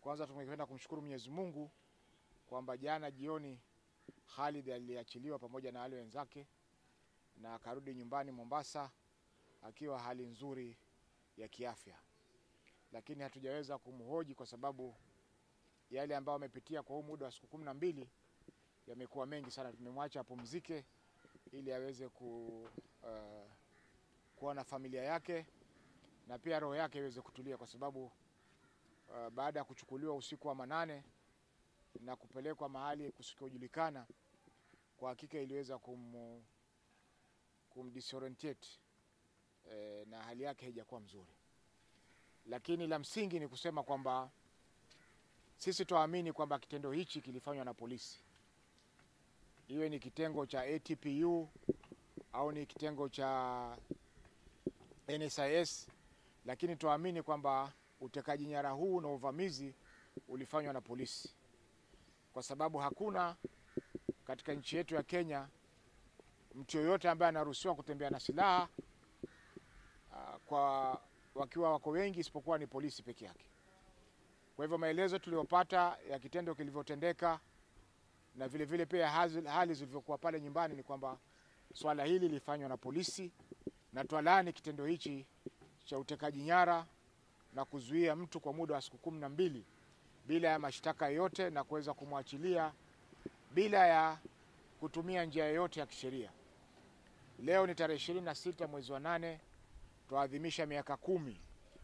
Kwanza tungependa kumshukuru Mwenyezi Mungu kwamba jana jioni Khalid aliachiliwa pamoja na wale wenzake na akarudi nyumbani Mombasa akiwa hali nzuri ya kiafya, lakini hatujaweza kumhoji kwa sababu yale ambayo amepitia kwa huu muda wa siku kumi na mbili yamekuwa mengi sana. Tumemwacha apumzike ili aweze ku, uh, kuwa na familia yake na pia roho yake iweze kutulia kwa sababu uh, baada ya kuchukuliwa usiku wa manane na kupelekwa mahali kusikojulikana, kwa hakika iliweza kum, kumdisorientate e, na hali yake haijakuwa mzuri, lakini la msingi ni kusema kwamba sisi tuamini kwamba kitendo hichi kilifanywa na polisi, iwe ni kitengo cha ATPU au ni kitengo cha NSIS, lakini tuamini kwamba utekaji nyara huu na uvamizi ulifanywa na polisi, kwa sababu hakuna katika nchi yetu ya Kenya mtu yoyote ambaye anaruhusiwa kutembea na silaha uh, kwa wakiwa wako wengi isipokuwa ni polisi peke yake. Kwa hivyo maelezo tuliyopata ya kitendo kilivyotendeka na vile vile pia hali zilivyokuwa pale nyumbani ni kwamba swala hili lilifanywa na polisi, na twalaani kitendo hichi cha utekaji nyara na kuzuia mtu kwa muda wa siku kumi na mbili bila ya mashtaka yoyote na kuweza kumwachilia bila ya kutumia njia yoyote ya kisheria. Leo ni tarehe ishirini na sita mwezi wa nane, twaadhimisha miaka kumi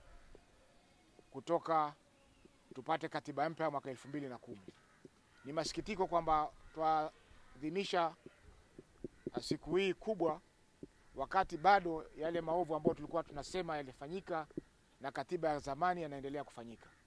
kutoka tupate katiba mpya mwaka elfu mbili na kumi. Ni masikitiko kwamba twaadhimisha siku hii kubwa wakati bado yale maovu ambayo tulikuwa tunasema yalifanyika na katiba ya zamani yanaendelea kufanyika.